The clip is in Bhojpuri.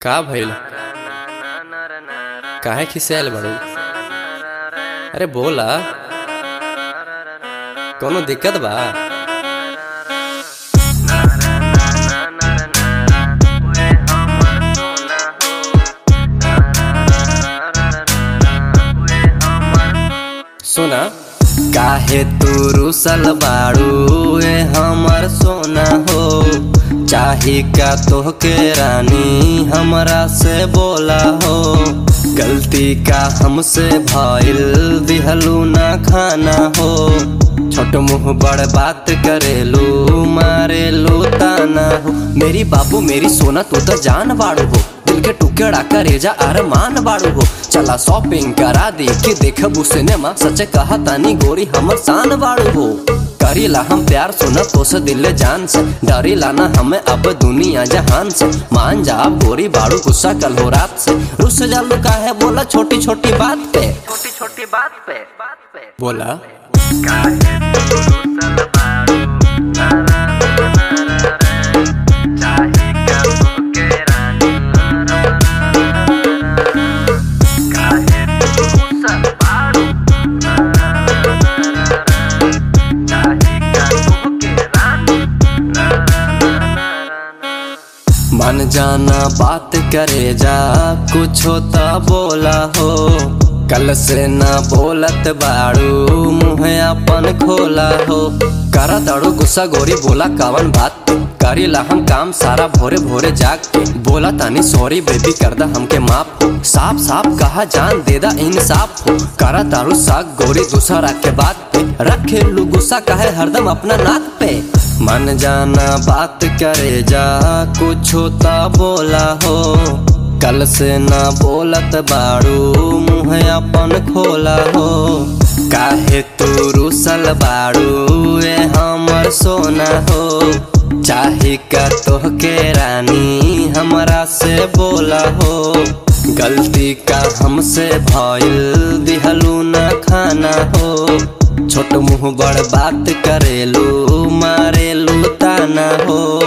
का भइल काहे खिसियाल बाड़ू अरे बोला कोनो दिक्कत बा सुना काहे तू रुसल बाड़ू ए हमर सोना हो चाही का तोहके रानी हमरा से बोला हो गलती का हमसे भइल दिहलू ना खाना हो छोट मुंह बड़ बात करेलू मारेलू ताना हो मेरी बाबू मेरी सोना तू तो जान बाड़ू हो दिल के टुकड़ा करेजा अरमान बाड़ू हो चला शॉपिंग करा दी कि देखबू सिनेमा सच कहा तानी गोरी हमर शान बाड़ू हो करीला हम प्यार सुना तो से दिल जान से डरीला ना हमें अब दुनिया जहान से मान जा अब गोरी बाड़ू गुस्सा कल हो रात से रुस जालू का है बोला छोटी छोटी बात पे छोटी छोटी बात पे बात पे बोला काहे तू रुसल बाड़ू ना ना ना ना ना रे चाहे क्या तोके रानी ना ना ना ना ना काहे तू रुसल बाड़ू ना ना ना ना ना रे चाहे क्या तोके रानी ना ना ना ना ना मन जाना बात करे जा कुछ होता बोला हो कल से ना बोलत बाड़ू मुँह अपन खोला हो करा दड़ू गुस्सा गोरी बोला कवन बात पे करीला हम काम सारा भोरे भोरे जाग के बोला तानी सॉरी बेबी करदा हमके माफ हो साफ साफ कहा जान देदा इंसाफ हो करा दारू साग गोरी दूसरा के बात पे रखे लू गुस्सा कहे हरदम अपना नाक पे मन जाना बात करे जा कुछ होता बोला हो कल से ना बोलत बाड़ू मुँह अपन खोला हो काहे तू रुसल बाड़ू ए हमर सोना हो चाहे का तोहके रानी हमरा से बोला हो गलती का हमसे भइल दिहलू ना खाना हो छोट मुंह बड़ बात करेलू मारेलू ताना हो